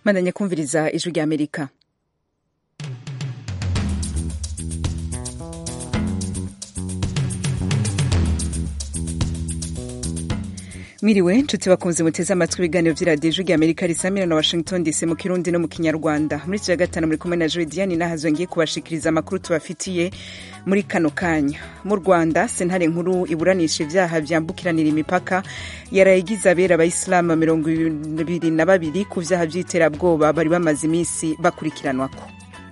bandanye kumviriza ijwi rya amerika mwiriwe nshuti bakunze muteze amatwi ibiganiro by'iradiyo ijwi rya amerika risamira na washington dc mu kirundi no mu kinyarwanda muri iki gatanu muri kumwe na jodiane nahazo ngiye kubashikiriza amakuru tubafitiye muri kano kanya mu rwanda sentare nkuru iburanisha ibyaha byambukiranira imipaka yarayigize abera abayisilamu mirongo ibiri na babiri ku byaha by'iterabwoba bari bamaze iminsi bakurikiranwako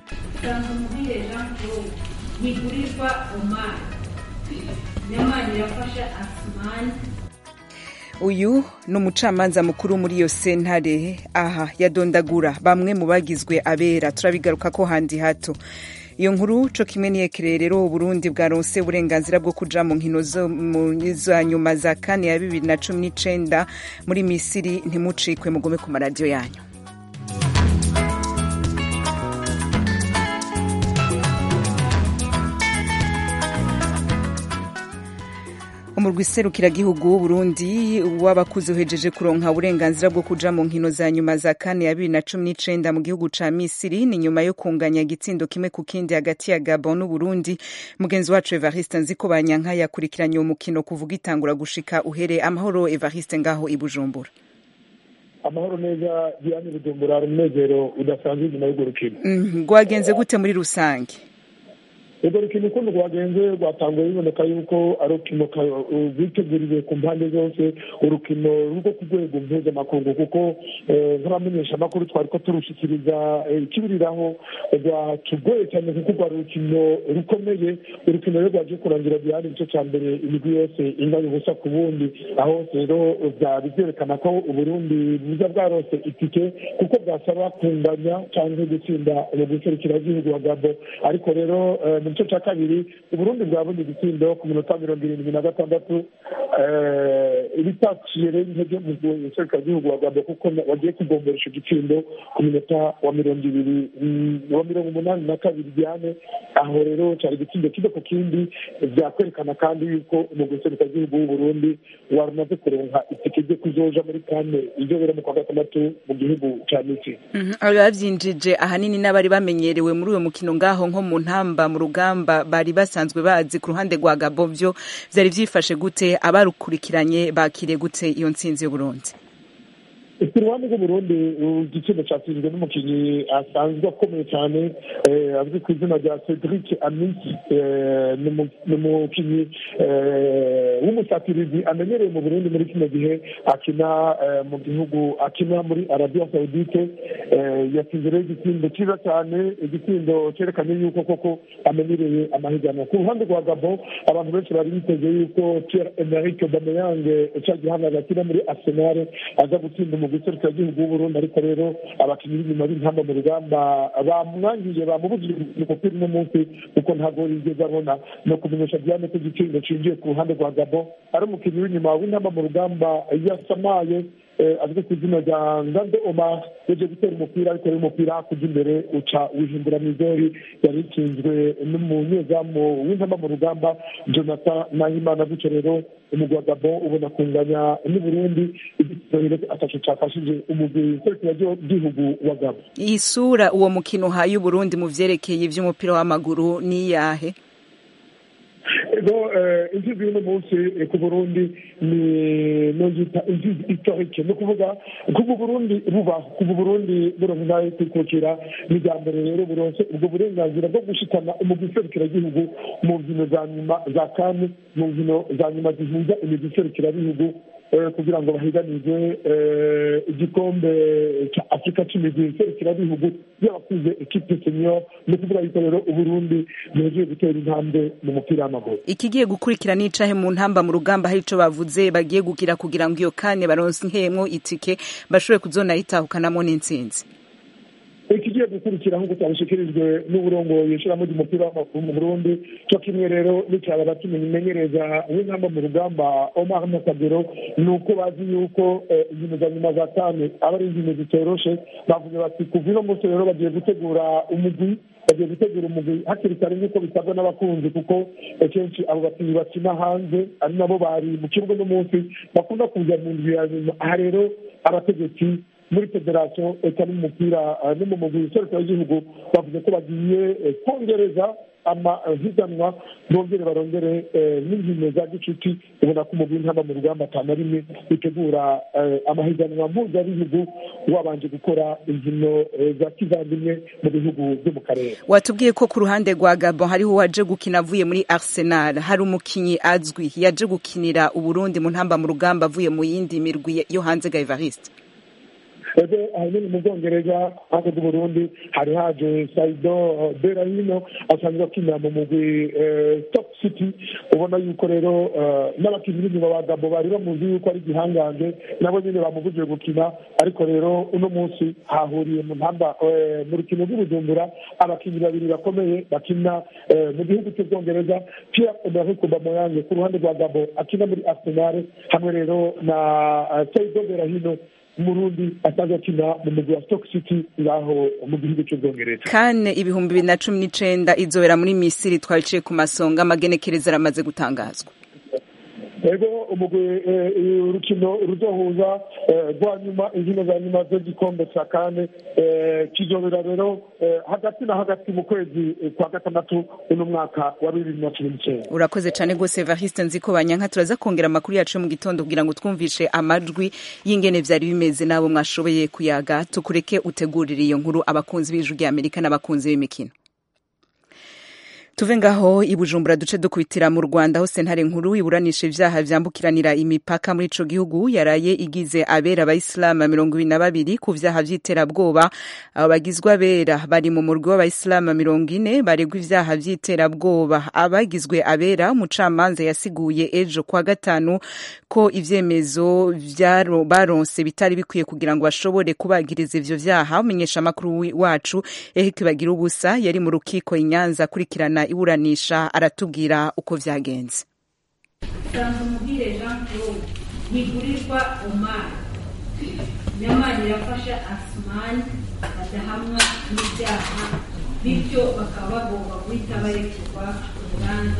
ntigurirwa omani nyamani yafashe asimani uyu ni umucamanza mukuru muri iyo sentare aha yadondagura bamwe mu bagizwe abera turabigaruka ko handi hato iyo nkuru co kimwe niyekereye rero uburundi bwaronse uburenganzira bwo kuja mu nkino za nyuma za kane ya bibiri na cumi n'icenda muri misiri ntimucikwe mugume ku maradiyo yanyu umurwi serukiragihugu w'uburundi w'abakuze uhejeje kuronka uburenganzira bwo kuja mu nkino za nyuma za kane ya bibiri na cumi n'icenda mu gihugu ca misiri ni nyuma yo kunganya igitsindo kimwe ku kindi hagati ya gabon n'uburundi mugenzi wacu evariste nziko banyanka yakurikiranye uwo mukino kuvuga itangura gushika uhere amahoro evariste ngaho i bujumbura amahoro neza diane bujumbura hari umunezero udasanzwe inyuma y'urwo rukino rwagenze gute muri rusange urwo rukino ukuntu rwagenze rwatanguye biboneka yuko ari urukino rwiteguriwe ku mpande zose urukino rwo ku rwego mpuzamakungu kuko nk'abamenyesha amakuru twari ko turushikiriza ikibiriraho rwatugoye cyane kuko rwari urukino rukomeye urukino rero rwaje kurangira diane igice cya mbere imigwi yose inganya ubusa ku bundi aho rero byari byerekana ko uburundi buza bwarose itike kuko bwasaba kunganya cyangwa gutsinda mu gihugu wa gabo ariko rero mu gice cya kabiri uburundi bwabonye igitsindo ku minota mirongo irindwi na gatandatu ibitaciye rero intege mu gihugu wa gabo kuko wagiye kugombora icyo gitsindo ku minota wa mirongo ibiri wa mirongo umunani na kabiri diane aho rero cyari igitsindo kimwe ku kindi byakwerekana kandi yuko umuguserukiragihugu w'uburundi wamaze kuronka itike ryo kuzoja muri kane izobera mu kwa gatandatu mu gihugu cya misiri babyinjije ahanini n'abari bamenyerewe muri uwo mukino ngaho nko mu ntamba mu rugamba bari basanzwe bazi ku ruhande rwa gabo byo byari byifashe gute abarukurikiranye bakiriye gute iyo ntsinzi y'uburundi ku ruhande rw'uburundi igitsina cyatsinzwe n'umukinnyi asanzwe akomeye cyane azwi ku izina rya cedric amisi ni umukinnyi w'umusatirizi amenyereye mu burundi muri kino gihe akina mu gihugu akina muri arabiya sawudite yatsinze rero igitsindo cyiza cyane igitsindo cyerekanye yuko koko amenyereye amahiganwa ku ruhande rwa gabo abantu benshi bari biteze yuko pierre emerick bameyange cya gihangaza akina muri arsenal aza gutsinda mu gihugu w'uburundi ariko rero abakinnyi b'inyuma b'intamba mu rugamba bamwangiye bamubujije umupira uno munsi kuko ntabwo yigeze abona no kumenyesha diane ko igiciro cinjiye ku ruhande rwa gabo ari umukinnyi w'inyuma w'intamba mu rugamba yasamaye azwi ku izina rya ngande omar yaje gutera umupira ariko rero umupira hakurya imbere uca wihindura mu izori yari itsinzwe n'umunyezamu w'intamba mu rugamba jonathan nahimana gutyo rero umugwi wa gabo ubona kunganya n'uburundi igitoro ataco cafashije umugwi serukiragihugu wa gabo iyi sura uwo mukino uhaye uburundi mu vyerekeye ivy'umupira w'amaguru ni yahe ego intsinzi y'uno munsi ku burundi ni nongita intsinzi historique ni ukuvuga kuva uburundi bubaho kuva uburundi buronka intara yo kwikukira ni bwa mbere rero buronse ubwo burenganzira bwo gushikana umugwi serukiragihugu mu nkino za nyuma za kane mu nkino za nyuma zihuza imigwi serukirabihugu kugira ngo bahiganirwe igikombe cya afurika c'imigwi serukirabihugu y'abakuze ekipe senior ni ukuvuga yuko rero uburundi buhejeje gutera intambwe mu mupira w'amaguru ikigiye gukurikira n'icahe mu ntamba mu rugamba hari ico bavuze bagiye gugira kugira ngo iyo kane baronse nkemwo itike bashobore kuzonayitahukanamo n'intsinzi ikigiye gukurikira nk'uko cyabishikirijwe n'uburongoye ishirahamwe ry'umupira w'amaguru mu burundi cyo kimwe rero n'icyaba bakimenyereza w'intamba mu rugamba omar makagero ni uko bazi yuko inkino za nyuma za kane aba ari inkino zitoroshe bavuze bati kuva uno munsi rero bagiye gutegura umugwi bagiye gutegura umugwi hakiri kare nk'uko bisabwa n'abakunzi kuko kenshi abo bakinnyi bakina hanze ari nabo bari mu kibuga n'umunsi bakunda kuza mu nzu ya nyuma aha rero abategetsi muri federasiyo eka n'umupira no mu mugwi w'iserukiro w'igihugu bavuze ko bagiye kongereza amahiganwa bongere barongere n'inkino za gicuti ubona ko umugwi ntaba mu rugamba atanu rimwe bitegura amahiganwa mpuzabihugu wabanje gukora inkino za kivandimwe mu bihugu byo mu karere watubwiye ko ku ruhande rwa gabon hariho uwaje gukina avuye muri arsenal hari umukinnyi azwi yaje gukinira uburundi mu ntamba mu rugamba avuye mu yindi mirwi yo hanze ga evariste ebe ahanini mu bwongereza hanze bw'uburundi hari haje saido berahino asanzwe akinira mu mugwi stock city ubona yuko rero n'abakinnyi b'inyuma ba gabo bari bamuzi yuko ari igihangange nabo nyine bamuvugije gukina ariko rero uno munsi hahuriye mu ntamba mu rukino rw'ubujumbura abakinnyi babiri bakomeye bakina mu gihugu cy'ubwongereza pierre emerick aubameyang ku ruhande rwa gabo akina muri arsenal hamwe rero na saido berahino umurundi asanzwe akina mu mugwi wa stock city ngaho mu gihugu cy'ubwongereza kane ibihumbi bibiri na cumi n'icenda izobera muri misiri twabiciye ku masonga amagenekereza aramaze gutangazwa ego umugwi urukino ruzohuza rwa nyuma inkino za nyuma z'igikombe cya kane kizobera rero hagati na hagati mu kwezi kwa gatandatu uno mwaka wa bibiri na cumi n'icyenda urakoze cyane rwose evariste nzi ko banyanka turaza kongera amakuru yacu yo mu gitondo kugira ngo twumvishe amajwi y'ingene byari bimeze n'abo mwashoboye kuyaga tukureke utegurire iyo nkuru abakunzi b'ijwi ry'amerika n'abakunzi b'imikino tuve ngaho i bujumbura duce dukubitira mu rwanda aho sentare nkuru iburanisha ibyaha byambukiranira imipaka muri ico gihugu yaraye igize abera abayisilamu mirongo ibiri na babiri ku vyaha vy'iterabwoba abo bagizwe abera bari mu murwi w'abayisilamu mirongo ine baregwa ivyaha vy'iterabwoba abagizwe abera umucamanza yasiguye ejo kwa gatanu ko ivyemezo baronse bitari bikwiye kugira ngo bashobore kubagiriza ivyo vyaha umenyesha amakuru wacu ehike bagira ubusa yari mu rukiko inyanza akurikirana iburanisha aratubwira uko vyagenze sanzumuhire jean claude ntigurirwa omar nyamani irafasha asumani badahamwa n'ibyaha bityo bakaba bagomba guhita barekurwa urubanza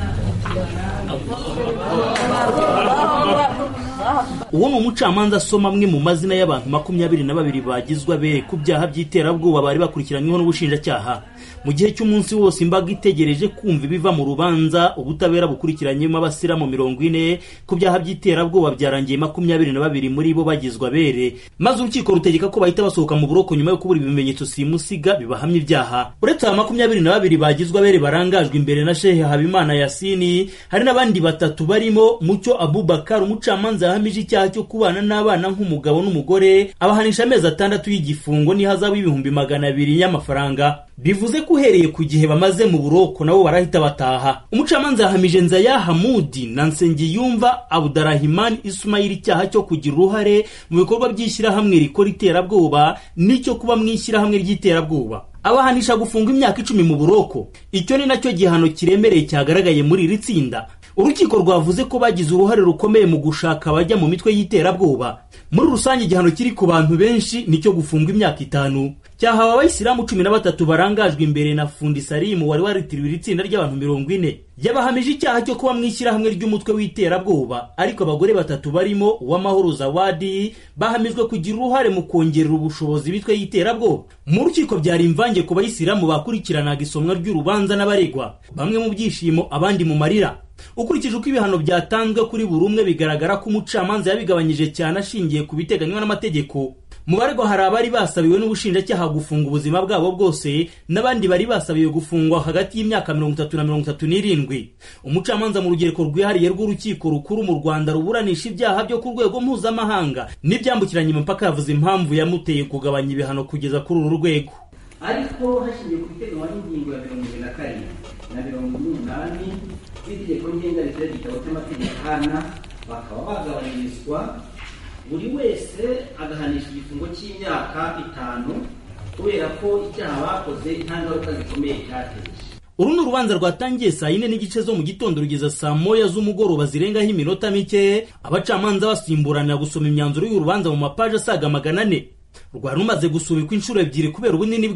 uwo ni umucamanza asoma amwe mu mazina y'abantu makumyabiri na babiri bagizwe abere ku byaha by'iterabwoba bari bakurikiranyweho n'ubushinjacyaha mu gihe cy'umunsi wose imbaga itegereje kumva ibiva mu rubanza ubutabera bukurikiranyemo abasiramu mirongo ine ku byaha by'iterabwoba byarangiye makumyabiri na babiri muri bo bagizwe abere maze urukiko rutegeka ko bahita basohoka mu buroko nyuma yo kubura ibimenyetso simusiga bibahamya ibyaha uretse aba makumyabiri na babiri bagizwe abere barangajwe imbere na shehe habimana yasini hari n'abandi batatu barimo mucyo abubakar umucamanza yahamije icyaha cyo kubana n'abana nk'umugabo n'umugore abahanisha amezi atandatu y'igifungo n'ihazabu y'ibihumbi magana abiri y'amafaranga bivuze ko uhereye ku gihe bamaze mu buroko nabo barahita bataha umucamanza yahamije nzaya hamudi na nsengiyumva abudarahiman ismail icyaha cyo kugira uruhare mu bikorwa by'ishyirahamwe rikora iterabwoba n'icyo kuba mu ishyirahamwe ry'iterabwoba abahanisha gufunga imyaka icumi mu buroko icyo ni nacyo gihano kiremereye cyagaragaye muri iri tsinda urukiko rwavuze ko bagize uruhare rukomeye mu gushaka abajya mu mitwe y'iterabwoba muri rusange igihano kiri ku bantu benshi nicyo gufunga imyaka itanu cyahawe abayisilamu cumi na batatu barangajwe imbere na fundi salimu wari waritiriwe iri tsinda ry'abantu mirongo ine yabahamije icyaha cyo kuba mu ishyirahamwe ry'umutwe w'iterabwoba ariko abagore batatu barimo uwamahoro zawadi bahamijwe kugira uruhare mu kongerera ubushobozi bitwe y'iterabwoba mu rukiko byari imvange ku bayisilamu bakurikiranaga isomwa ry'urubanza n'abaregwa bamwe mu byishimo abandi mu marira ukurikije uko ibihano byatanzwe kuri buri umwe bigaragara ko umucamanza yabigabanyije cyane ashingiye ku biteganywa n'amategeko mu baregwa hari abari basabiwe n'ubushinjacyaha gufunga ubuzima bwabo bwose n'abandi bari basabiwe gufungwa hagati y'imyaka mirongo itatu na mirongo itatu n'irindwi umucamanza mu rugereko rwihariye rw'urukiko rukuru mu rwanda ruburanisha ibyaha byo ku rwego mpuzamahanga n'ibyambukiranya imipaka yavuze impamvu yamuteye kugabanya ibihano kugeza kuri uru rwego ariko hashingiye ku biteganywa n'ingingo ya mirongo irindwi na karindwi na mirongo ine n'umunani z'itegeko ngenga rifite igitabo cy'amategeko hana bakaba bagabanyirizwa buri wese agahanisha igifungo cy'imyaka itanu kubera ko icyaha bakoze nta ngaruka zikomeye cyateje uru ni urubanza rwatangiye saa yine n'igice zo mu gitondo rugeza saa moya z'umugoroba zirengaho iminota mike abacamanza basimburanira gusoma imyanzuro y'urubanza mu mapaji asaga magana ane rwari rumaze gusubikwa inshuro ebyiri kubera ubunini bwarwo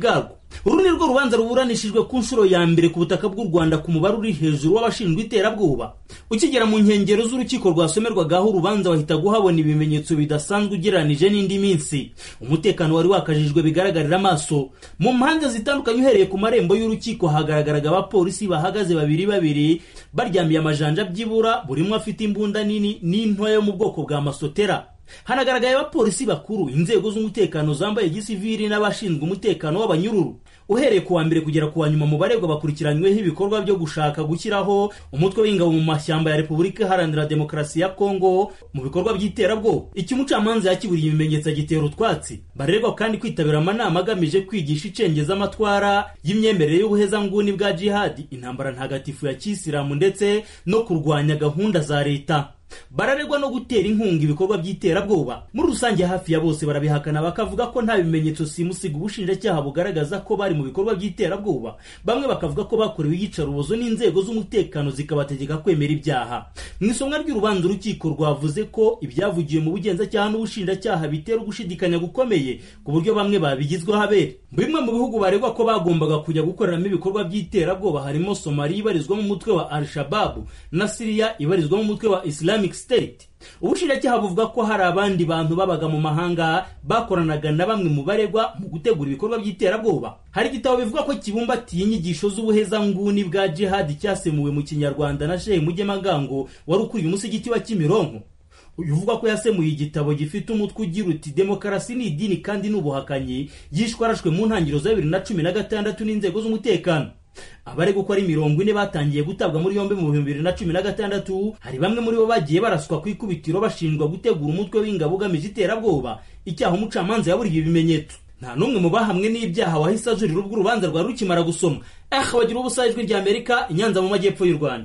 uru ni rwo rubanza ruburanishijwe ku nshuro ya mbere ku butaka bw'u rwanda ku mubare uri hejuru w'abashinjwa iterabwoba ukigera mu nkengero z'urukiko rwasomerwagaho urubanza wahita guhabona ibimenyetso bidasanzwe ugereranije n'indi minsi umutekano wari wakajijwe bigaragarira amaso mu mpande zitandukanye uhereye ku marembo y'urukiko hagaragaraga abapolisi bahagaze babiri babiri baryamiye amajanja byibura buri umwe afite imbunda nini n'intoya yo mu bwoko bwa masotera hanagaragaye abapolisi bakuru inzego z'umutekano zambaye gisivili n'abashinzwe umutekano w'abanyururu uhereye ku wa mbere kugera ku wa nyuma mu baregwa bakurikiranyweho ibikorwa byo gushaka gushyiraho umutwe w'ingabo mu mashyamba ya repubulika iharanira demokarasi ya kongo mu bikorwa by'iterabwoba icyo umucamanza yakiburiye ibimenyetso agitera utwatsi barerwa kandi kwitabira amanama agamije kwigisha icengezamatwara y'imyemerere y'ubuhezanguni bwa jihadi intambara ntagatifu ya kisilamu ndetse no kurwanya gahunda za leta bararegwa no gutera inkunga ibikorwa by'iterabwoba muri rusange hafi ya bose barabihakana bakavuga ko nta bimenyetso simusiga ubushinjacyaha bugaragaza ko bari mu bikorwa by'iterabwoba bamwe bakavuga ko bakorewe iyicarubozo n'inzego z'umutekano zikabategeka kwemera ibyaha mu isomwa ry'urubanza urukiko rwavuze ko ibyavugiwe mu bugenzacyaha n'ubushinjacyaha bitera ugushidikanya gukomeye ku buryo bamwe babigizweho abere bimwe mu bihugu baregwa ko bagombaga kujya gukoreramo ibikorwa by'iterabwoba harimo somaliya ibarizwamo umutwe wa al-shababu na siriya ibarizwamo umutwe wa islam Islamic State ubushinjacyaha buvuga ko hari abandi bantu babaga mu mahanga bakoranaga na bamwe mu baregwa mu gutegura ibikorwa by'iterabwoba hari igitabo bivuga ko kibumbatiye inyigisho z'ubuhezanguni bwa jihadi cyasemuwe mu kinyarwanda na shehe mugemagango wari ukuriye umusigiti wa kimironko uyu uvuga ko yasemuye igitabo gifite umutwe ugira uti demokarasi ni idini kandi ni ubuhakanyi yishwe arashwe mu ntangiriro za bibiri na cumi na gatandatu n'inzego z'umutekano abari uko ari mirongo ine batangiye gutabwa muri yombi mu bihumbi bibiri na cumi na gatandatu hari bamwe muri bo bagiye baraswa ku ikubitiro bashinjwa gutegura umutwe w'ingabo ugamije iterabwoba icyaha umucamanza yaburiye ibimenyetso nta n'umwe mu bahamwe n'ibyaha wahise ajurira ubwo urubanza rwari rukimara gusoma eh bagira ubusa ijwi rya amerika inyanza mu majyepfo y'u rwanda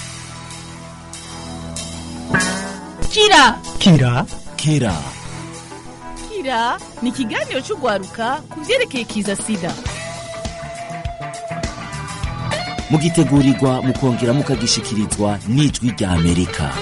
kira kira kira kira ni ikiganiro cy'urwaruka ku byerekeye kiza sida mugitegurirwa mukongera mukagishikirizwa n'ijwi rya amerika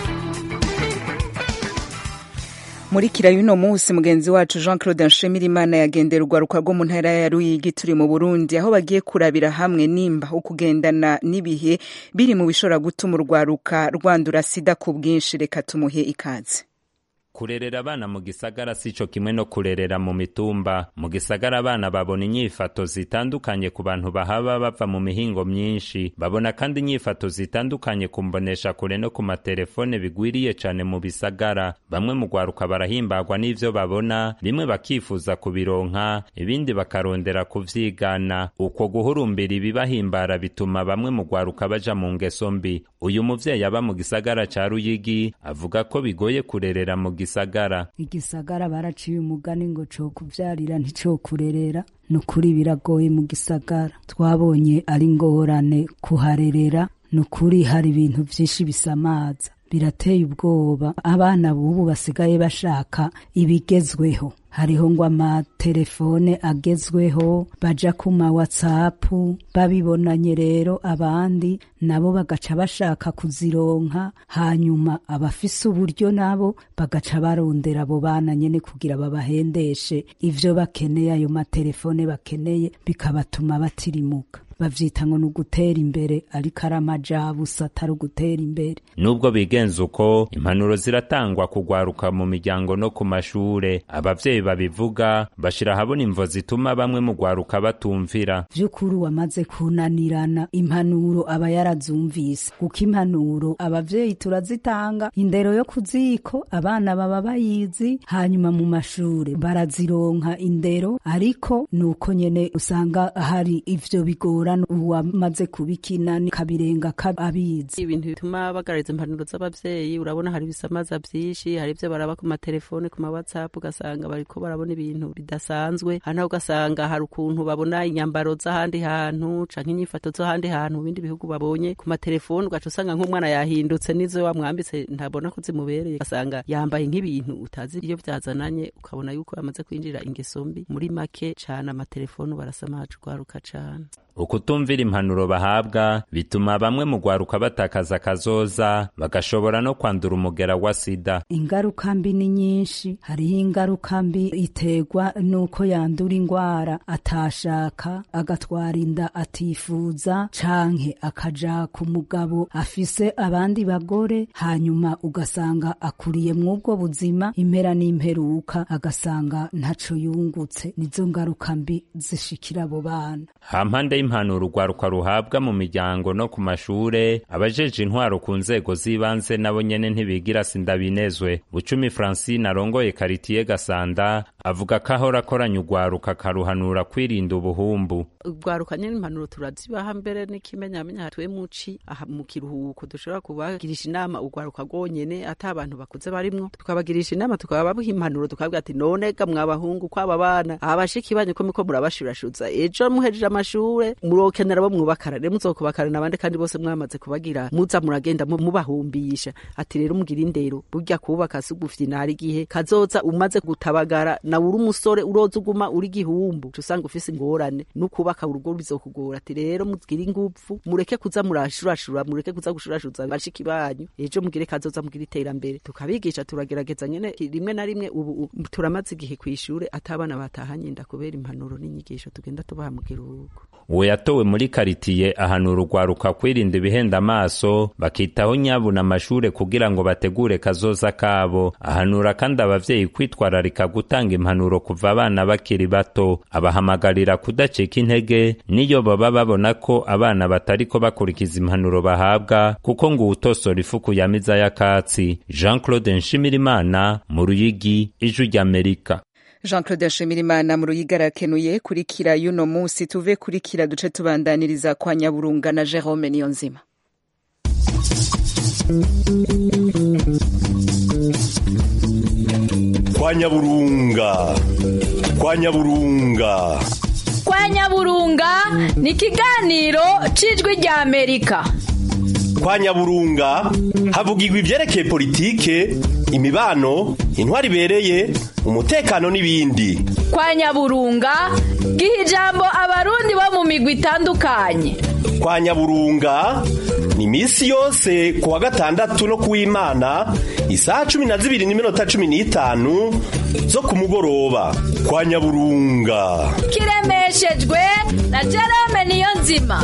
muri kira y'uno munsi mugenzi wacu jean claude nshimirimana yagendera urwaruka rwo mu ntara ya ruyigi turi mu burundi aho bagiye kurabira hamwe nimba ukugendana n'ibihe biri mu bishobora gutuma urwaruka rwandura sida ku bwinshi reka tumuhe ikaze kurerera abana mu gisagara si cyo kimwe no kurerera mu mitumba mu gisagara abana babona inyifato zitandukanye ku bantu bahaba bava mu mihingo myinshi babona kandi inyifato zitandukanye ku mbonesha kure no ku matelefone bigwiriye cyane mu bisagara bamwe mu rwaruka barahimbagwa n'ivyo babona bimwe bakifuza kubironka ibindi bakarondera kuvyigana uko guhurumbira ibibahimbara bituma bamwe mu rwaruka baja mu ngeso mbi uyu muvyeyi aba mu gisagara ca ruyigi avuga ko bigoye kurerera mu gisagara igisagara baraciye umugani ngo co kuvyarira ntico kurerera nukuri biragoye mu gisagara twabonye ari ngorane kuharerera nukuri hari ibintu vyinshi bisamaza birateye ubwoba abana bubu basigaye bashaka ibigezweho hariho ngo amatelefone agezweho baja ku ma whatsapp babibonanye rero abandi nabo bagaca bashaka kuzironka hanyuma abafise uburyo nabo bagaca barondera abo bana nyene kugira babahendeshe ivyo bakeneye ayo matelefone bakeneye bikabatuma batirimuka bavyita ngo ni ugutera imbere ariko ari amajabusa atari ugutera imbere nubwo bigenza uko impanuro ziratangwa kugwaruka mu miryango no ku mashure abavyeyi babivuga bashira ahabona imvo zituma bamwe mu gwaruka batumvira vy'ukuri wamaze kunanirana impanuro aba yarazumvise kuko impanuro abavyeyi turazitanga indero yo kuziko abana baba bayizi hanyuma mu mashure barazironka indero ariko nuko nyene usanga hari ivyo bigora uwamaze kubikina kabirenga abizi ibintu bituma bagaragaza impanuro z'abavyeyi urabona hari ibisamaza vyinshi hari ivyo baraba ku matelefone ku ma whatsapp ugasanga bariko barabona ibintu bidasanzwe hano ugasanga hari ukuntu babona inyambaro z'ahandi hantu canke inyifato z'ahandi hantu mu bindi bihugu babonye ku matelefone ugaca usanga nk'umwana yahindutse n'izo wamwambitse ntabona ko zimubereye ugasanga yambaye nk'ibintu utazi iyo vyazananye ukabona yuko yamaze kwinjira ingeso mbi muri make cane amatelefone barasamaje urwaruka cane ukutumvira impanuro bahabwa bituma bamwe mu rwaruka batakaza akazoza bagashobora no kwandura umugera wa sida ingaruka mbi ni nyinshi hariho ingaruka mbi iterwa n'uko yandura indwara atashaka agatwara inda atifuza canke akaja ku mugabo afise abandi bagore hanyuma ugasanga akuriye mw'ubwo buzima impera n'imperuka agasanga ntaco yungutse nizo ngaruka mbi zishikira abo bana hampande y'impanuro urwaruka ruhabwa mu miryango no ku mashure abajeje intwaro ku nzego z'ibanze nabo nyene ntibigira sindabinezwe bucumi francine arongoye karitiye gasanda avuga ko ahora akoranya urwaruka akaruhanura kwirinda ubuhumbu urwaruka nyene impanuro turazibaha mbere n'ikimenyamenya hatwe muci aha mu kiruhuko dushobora kubagirisha inama urwaruka rwonyene ata abantu bakuze barimwo tukabagirisha inama tukababuha impanuro tukabwira ati none ga mwabahungu kwaba bana abashiki banyu ko miko murabashurashuza ejo muhejeje amashure murokenera bo mwubakana rero muzokubakana n'abandi kandi bose mwamaze kubagira muza muragenda mu- mubahumbisha ati rero mugira indero burya kubaka si ugufyina hari igihe kazoza umaze gutabagara nawe uri umusore uroza uguma uri gihumbu uca usanga ufise ingorane n'ukubaka urugo bizokugora ati rero mugire ingufu mureke kuza murashurashura mureke kuza gushurashuza bashiki banyu ejo mugire kazoza mugire iterambere tukabigisha turagerageza nyene rimwe na rimwe ubu ubu turamaze igihe kw'ishure atabana batahanye inda kubera impanuro n'inyigisho tugenda tubaha mu kiruhuko uwo yatowe muri karitiye ahanura urwaruka kwirinda ibihenda amaso bakitaho nyabuna amashure kugira ngo bategure kazoza kabo ahanura kandi abavyeyi kwitwararika gutanga impanuro kuva abana bakiri bato abahamagarira kudacika intege niyo baba babona ko abana batariko bakurikiza impanuro bahabwa kuko ngo uwutosora ifuku yamiza y'akatsi jean claude nshimirimana mu ruyigi ijwi ry'amerika jean claude nshimirimana mu ruyiga arakenuye kurikira y'uno munsi tuve kurikira duce tubandaniriza kwa nyaburunga na jerome niyonzima kwa nyaburunga kwa nyaburunga kwa nyaburunga ni ikiganiro cy'ijwi rya amerika kwa nyaburunga havugirwa ibyerekeye politike imibano intwari ibereye umutekano n'ibindi kwa nyaburunga giha ijambo abarundi bo mu migwi itandukanye kwa nyaburunga ni iminsi yose ku wa gatandatu no ku w'imana isaha cumi na zibiri n'iminota cumi n'itanu zo ku mugoroba kwa nyaburunga kiremeshejwe na jerome niyo nzima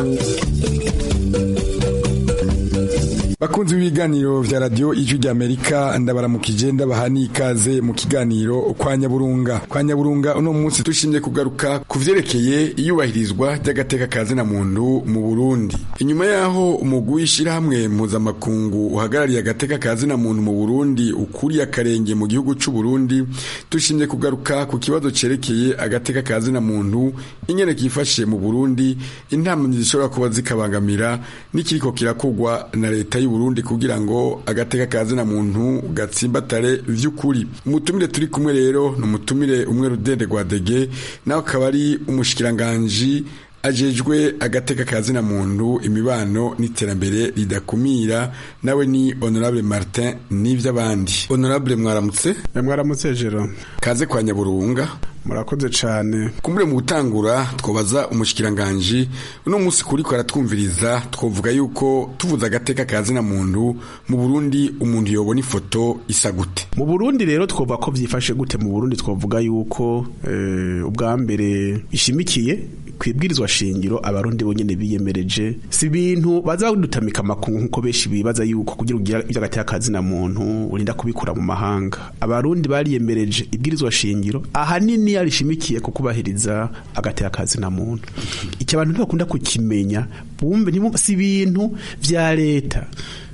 bakunzi b'ibiganiro vya radio ijwi ry'amerika ndabaramukije ndabaha n'ikaze mu kiganiro kwa nyaburunga kwa nyaburunga uno munsi dushimye kugaruka ku vyerekeye iyubahirizwa ry'agateka ka zina muntu mu burundi inyuma yaho umugwi w'ishirahamwe mpuzamakungu uhagarariye agateka ka zina muntu mu burundi ukuriye akarenge mu gihugu c'u burundi dushimye kugaruka ku kibazo cerekeye agateka ka zina muntu ingene kifashe mu burundi intamyi zishobora kuba zikabangamira n'ikiriko kirakogwa na leta y'u Burundi kugira ngo agateka ka zina muntu gatsimbatare vy'ukuri umutumire turi kumwe rero ni umutumire umwe rudende rwa dege nawe akaba ari umushikiranganji ajejwe agateka ka zina muntu imibano n'iterambere ridakumira nawe ni honorable martin n'ivy'abandi honorable mwaramutse mwaramutse jero kaze kwa nyaburunga murakoze cyane kumbure mu gutangura twobaza umushikiranganji uno munsi kuriko aratwumviriza twovuga yuko tuvuze agateka ka zina muntu mu Burundi umuntu yobona ifoto isa gute mu Burundi rero twovuga ko vyifashe gute mu Burundi twovuga yuko eh, ubwa mbere ishimikiye kwibwirizwa shingiro abarundi bonyene biyemereje si ibintu baza badutamika amakungu nkuko benshi bibaza yuko kugira ugira ivy'agateka ka zina muntu urinda kubikura mu mahanga abarundi bariyemereje ibwirizwa shingiro ahanini yarishimikiye ku kubahiriza agateka ka zina muntu icyo abantu ntibakunda kukimenya bumve si ibintu vya leta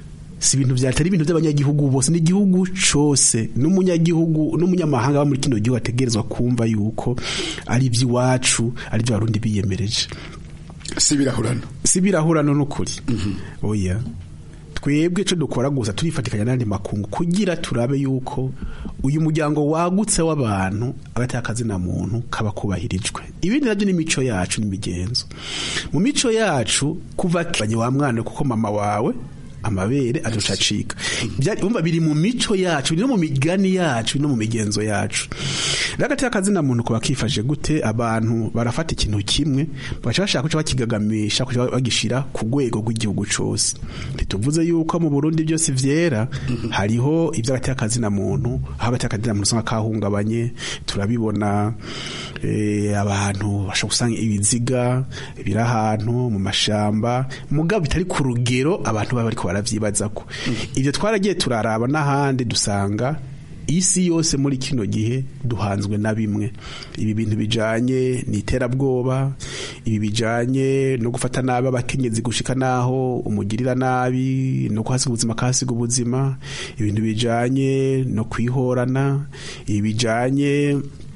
si ibintu vyatari ibintu by'abanyagihugu bose n'igihugu cose n'umunyagihugu n'umunyamahanga ba muri kino gihugu ategerezwa kumva yuko ari iby'iwacu ari byo abarundi biyemereje si birahurano si birahurano n'ukuri oya twebwe icyo dukora gusa turifatikanya n'andi makungu kugira turabe yuko uyu muryango wagutse w'abantu agateka akazina muntu kaba kubahirijwe ibindi nabyo ni imico yacu n'imigenzo mu mico yacu kuva wa mwana kuko mama wawe amabere azoca acika Byari- umva biri mu mico yacu biri no mu migani yacu biri no mu migenzo yacu rero agati akazina muntu kuba kifashe gute abantu barafata ikintu kimwe bagaca bashaka kuca bakigagamisha kuca bagishira ku rwego rw'igihugu cose ntituvuze yuko mu Burundi byose vyera hariho ivy'agati akazina muntu aho agati akazina muntu usanga kahungabanye turabibona eh, abantu bashobora gusanga ibiziga biri ahantu mu mashamba mugabo bitari ku rugero abantu baba bariko baravyibazako ivyo twaragiye turaraba n'ahandi dusanga isi yose muri kino gihe duhanzwe na bimwe ibi bintu bijanye n'iterabwoba ibi bijanye no gufata nabi abakenyezi gushika naho umugirira nabi no kuhasiga ubuzima kahasiga ubuzima ibintu bijanye no kwihorana ibi bijanye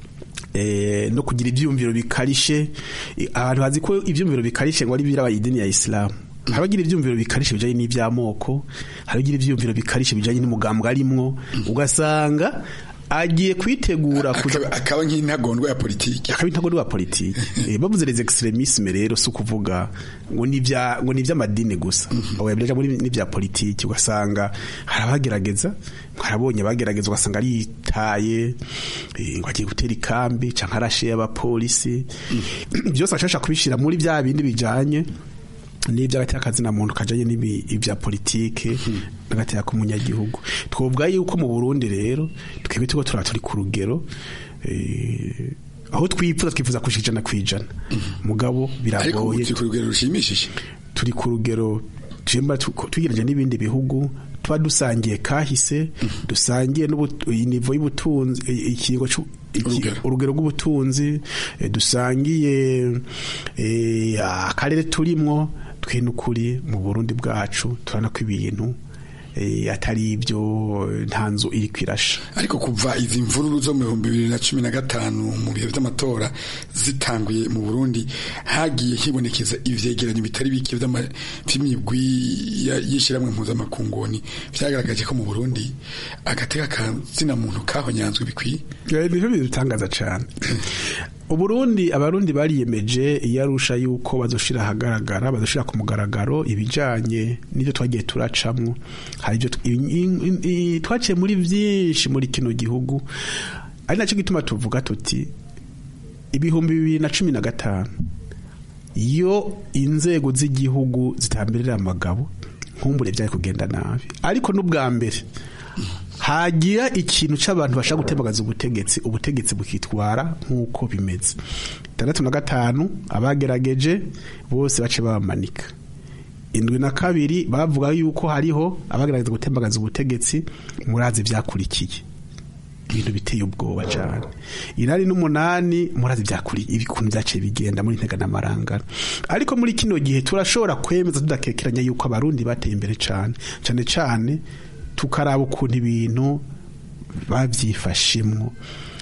eh, no kugira ivyumviro bikarishe I- abantu bazi ko ivyumviro bikarishe ngo ari biraba idini ya Islam harabagira ivyumviro bikarishe bijanye n'ivyamoko harabagira ivyumviro bikarishe bijanye n'umugambwe arimwo ugasanga agiye kwitegura kuza akaba nk'intagondwa ya politiki akaba intagondwa ya politiki Eh, bavuze les extremisme rero si ukuvuga ngo ni vya ngo ni vy'amadini gusa oya biraja muri ni vya politiki ugasanga harabagerageza harabonye bagerageza ugasanga aritaye eh, ngo agiye gutera ikambi canke arashe y'abapolisi byose bashasha kubishira muri vya bindi bijanye n'iby'agateka kazina muntu kajanye n'ibi ibya politike n'agateka k'umunyagihugu twovuga yuko mu Burundi rero twebwe tuko turaba turi ku rugero eh, aho twifuza twifuza kushika ijana kwijana mugabo ariko ubu biragoye turi ku rugero rushimishije turi ku rugero twemba tugereje n'ibindi bihugu tuba dusangiye kahise dusangiye n'inivo y'ubutunzi i- ikigo cu- iki- urugero rw'ubutunzi eh, dusangiye eh, akarere turimwo twe n'ukuri mu Burundi bwacu turabona ko ibintu eh, atari ibyo nta nzu iri kwirasha ariko kuva izi mvururu zo mu bihumbi bibiri na cumi na gatanu mu bihe by'amatora zitanguye mu burundi hagiye hibonekeza ivyegeranyo bitari bike vy'ama- vy'imigwi ya- y'ishirahamwe mpuzamakunguni vyagaragaje ko mu burundi agateka kazina muntu kahonyanzwe bikwiye nivyo bidutangaza cane uburundi abarundi bariyemeje iyarusha yuko bazoshira ahagaragara bazoshira ku mugaragaro ibijanye n'ivyo twagiye turacamwo hari ivyo tw- i- i- i- twaciye muri vyinshi muri kino gihugu ari naco gituma tuvuga tuti ibihumbi bibiri na cumi na gatanu iyo inzego z'igihugu zitamberera amagabo nkumbure vyari kugenda nabi ariko n'ubwa mbere hagira ikintu c'abantu bashaka gutembagaza ubutegetsi ubutegetsi bukitwara nk'uko bimeze itandatu na gatanu abagerageje bose bace babamanika indwi na kabiri bavuga yuko hariho abagerageza gutembagaza ubutegetsi murazi vyakurikiye ibintu biteye ubwoba cyane inani n'umunani murazi byakuriye ibikuntu byaciye bigenda muri ntega n'amarangara ariko muri kino gihe turashobora kwemeza tudakekeranya yuko abarundi bateye imbere cyane cyane cyane tukaraba ukuntu ibintu babyifashemwo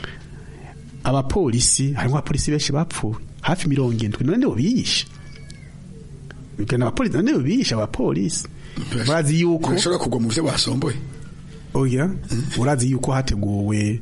abapolisi harimo abapolisi benshi bapfuye hafi mirongo indwi none bo biyishe bigana abapolisi none bo biyishe abapolisi bazi yuko bashobora kugwa mu byo basomboye oya urazi yuko hateguwe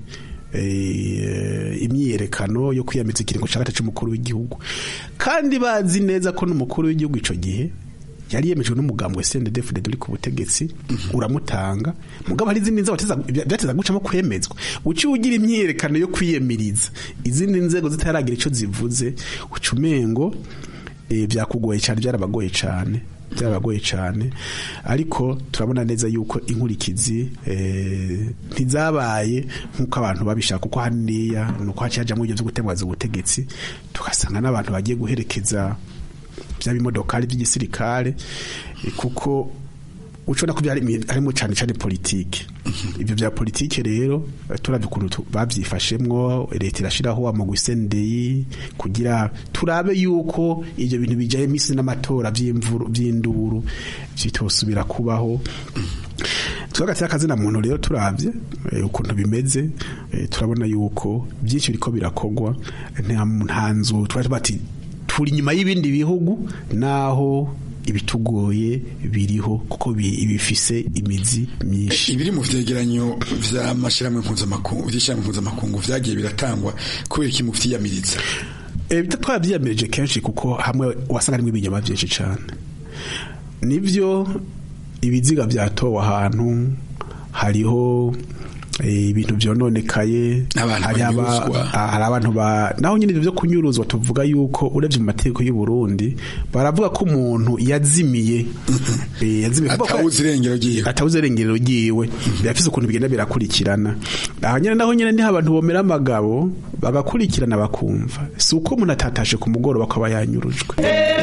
eh, imyiyerekano yo kwiyamiza ikiringo cya gatatu cy'umukuru w'igihugu kandi bazi neza ko n'umukuru w'igihugu ico gihe yari yemejwe n'umugambi wa CNDD-FDD uri ku butegetsi uramutanga mugabo hari izindi nzego bateza- byateza gucamo kwemezwa uci ugira imyiyerekano yo kwiyemiriza izindi nzego zitaragira ico zivuze uca umengo eh, byakugoye cyane byarabagoye cyane byarabagoye cyane ariko turabona neza yuko inkurikizi eh, ntizabaye nk'uko abantu babishaka kuko haniya ni uko haciye hajyamo ibyo byo gutembaza ubutegetsi tugasanga n'abantu bagiye guherekeza bya bimodokari by'igisirikare eh, kuko ucona ko byari harimo cyane cyane politike ibyo bya politike rero eh, turavye ukuntu tu- bavyifashemwo leta irashiraho amagwi sendeyi kugira turabe yuko ivyo bintu bijaye misi n'amatora vy'imvuru vy'induru bitosubira kubaho twagati akazina muntu rero turavye eh, ukuntu bimeze eh, turabona yuko byinshi biriko birakogwa nta nta nzu twari bati turi inyuma y'ibindi bihugu naho ibitugoye biriho kuko bi- bifise imizi myinshi ibiri mu vyegeranyo vy'amashirahamwe mpuzamakungu vy'ishirahamwe mpuzamakungu vyagiye biratangwa kubera iki mu vyiyamiriza Eh, bita twabyiyamirije kenshi kuko hamwe wasanga harimo ibinyama byinshi cyane nibyo ibiziga byatowe ahantu hariho eh, ibintu byononekaye Abantu hari aba- banyuruzwa. ah, hari abantu ba naho nyine ibyo byo kunyuruzwa tuvuga yuko urebye mu mategeko y'u Burundi baravuga ko umuntu yazimiye eh, yazimiye kuvuga ko- atawuzi irengero ryiwe atawuzi irengero ryiwe birafise ukuntu bigenda birakurikirana aha nyine naho nyine niho abantu bomera amagabo bagakurikirana bakumva si uko umuntu atatashe ku mugoroba akaba yanyurujwe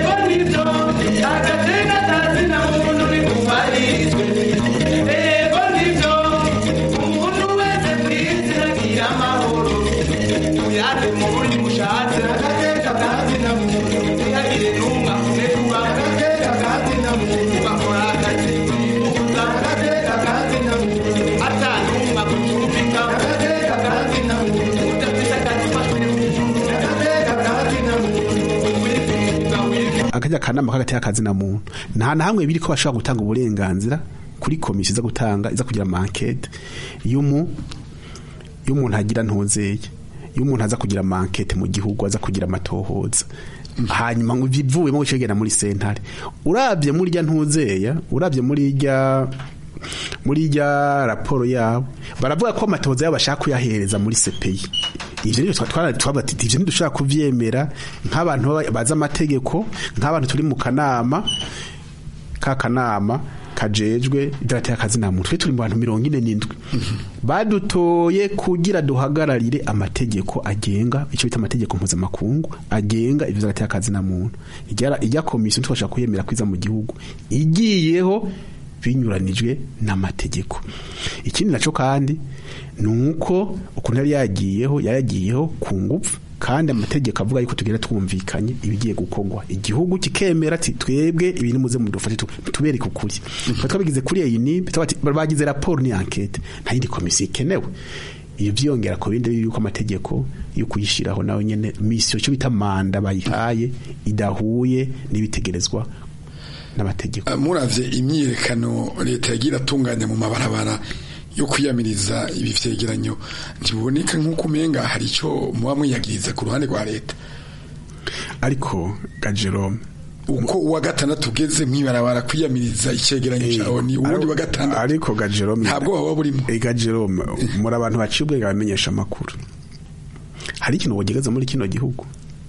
akajya kanama k'agati y'akazina muntu nta na hamwe biri ko bashobora gutanga uburenganzira kuri komisiyo iza gutanga iza kugira mankete y'umu y'umuntu agira ntuzeye iyo umuntu aza kugira mankete mu gihugu aza kugira amatohoza hanyuma ngo bivuyemo gucegera muri sentare urabye muri rya ntuzeya urabye muri rya muri rya raporo yabo baravuga ko amatohoza yabo bashaka kuyahereza muri CPI ivyo rero twara twabati ivyo ntidushaka kuvyemera nk'abantu baba- bazi amategeko nk'abantu turi mu kanama ka kanama kajejwe idarateye akazi na muntu twe turi mu bantu mirongo ine n'indwi badutoye kugira duhagararire amategeko agenga icyo bita amategeko mpuzamakungu agenga ivyo idarateye akazi na muntu ijya ijya komisiyo ntitwashaka kuyemera kwiza mu gihugu igiyeho binyuranijwe n'amategeko ikindi naco kandi ni uko ukuntu yari yagiyeho yayagiyeho ku ngufu kandi amategeko avuga yuko tugenda twumvikanye ibigiye gukorwa igihugu kikemera ati twebwe ibintu muze mudufashe tu- tubereke ukuri Twa twabigize kuri iyi ni bagize raporo ni enquete nta yindi komisiyo ikenewe iyo byiyongera ku bindi yuko amategeko yo kuyishyiraho nawe nyene misiyo cyo bita manda bayihaye idahuye n'ibitegerezwa n'amategeko muravye imyiyerekano leta yagira atunganya mu mabarabara yo kwiyamiriza ibi vyegeranyo ntibuboneka nk'uko umenga hari ico muba mwiyagiriza ku ruhande rwa leta ariko gajero uko uwa gatandatu ugeze mwibarabara kwiyamiriza icegeranyo cawe ni uwundi wa gatandatu ariko gajero ntabwo waba burimo gajero muri abantu baciye ubwenge bamenyesha amakuru hari ikintu wogegeza muri kino gihugu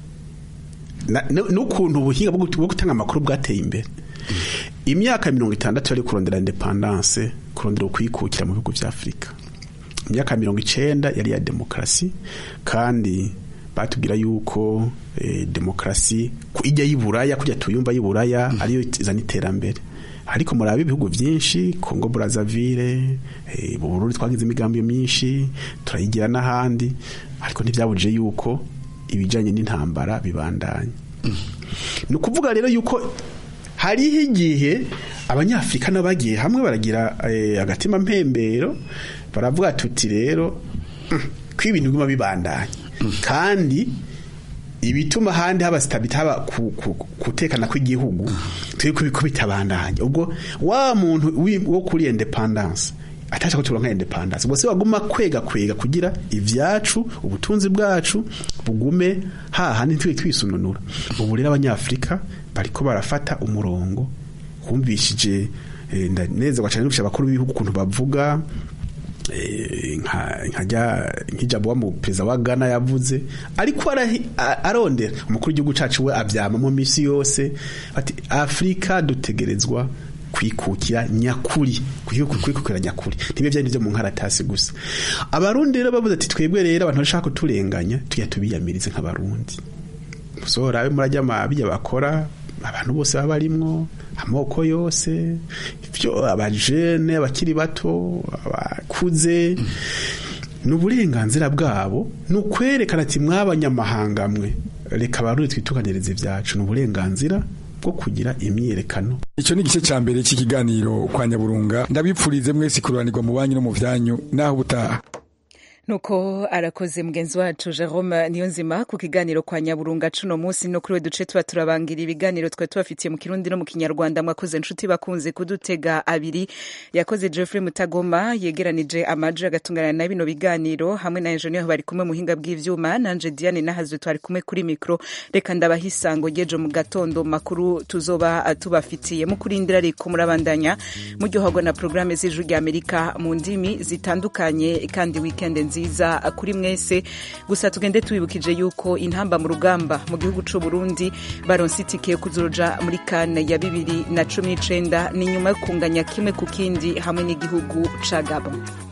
Na- nu- n'ukuntu ubuhinga bwo gut- bwo gutanga amakuru bwateye imbere imyaka mirongo itandatu yari kurondera independance kurondera ukwikukira mu bihugu vya afurika imyaka mirongo icenda yari ya demokarasi kandi batubwira yuko eh, demokarasi ku- ijya y'iburaya kujya tuyumva y'iburaya ariyo izana iterambere ariko murabe ibihugu byinshi Congo Brazzaville eh, mu Burundi twagize imigambi myinshi turayigira n'ahandi ariko ntibyabujije yuko ibijanye n'intambara bibandanya ni ukuvuga rero yuko hariho igihe abanyafurika nabo bagiye hamwe baragira eh, agatima mpembero baravuga tuti rero "Mm, ko ibintu biguma bibandanya kandi ibituma ahandi haba sitabita haba ku- ku- kutekana kw'igihugu turi kubiko bitabandanya ubwo wa muntu wi- wo kuri independence atasha ko turonka independence bose baguma kwega kwega kugira ivyacu ubutunzi bwacu bugume hahandi ntitwe twisununura ubu rero abanyafrika bariko barafata umurongo humvishije eh, ndanezerwa cyane n'ubusha abakuru b'ibihugu ukuntu bavuga eh, nka nkajya nk'ijambo wa mu perezida wa Ghana yavuze ariko arahi- a- arondera umukuru w'igihugu cacu we avyama mu misi yose ati Afrika dutegerezwa kwikukira nyakuri kwiku- kwikukira nyakuri ntibe byari byo mu nkaratasi gusa abarundi rero bavuze ati twebwe rero abantu bashaka kuturenganya tujya tubiyamirize nk'abarundi musora abe murajya amabijya bakora abantu bose baba barimwo amoko yose ibyo abajene abakiri bato abakuze ni uburenganzira bwabo ni ukwerekana ati mw'abanyamahanga mwe reka abarundi twitukanirize ibyacu ni uburenganzira bwo kugira imyiyerekano icyo ni igice cya mbere cy'ikiganiro kwa nyaburunga ndabipfurize mwese kururanirwa mu banyu no mu byanyu naho ubutaha nuko arakoze mugenzi wacu jerome niyonzima ku kiganiro kwa nyaburunga cuno munsi no kuri we duce tuba turabangira ibiganiro twari tubafitiye mu kirundi no mu kinyarwanda mwakoze nshuti bakunze kudutega abiri yakoze jeffrey mutagoma yegeranije amaji agatungana na bino biganiro hamwe na enjeniyeri bari kumwe muhinga bw'ivyuma nanje diane nahazwe twari kumwe kuri mikro reka ndabaha isango ryejo mu gatondo makuru tuzoba tubafitiye mu kurindira ariko murabandanya muryoherwa na porogaramu z'ijwi rya amerika mu ndimi zitandukanye kandi wikende nziza kuri mwese gusa tugende tubibukije yuko intamba mu rugamba mu gihugu c'u Burundi baronse itike yo kuzoja muri kane ya bibiri na cumi n'icenda ni nyuma yo kunganya kimwe ku kindi hamwe n'igihugu ca Gabon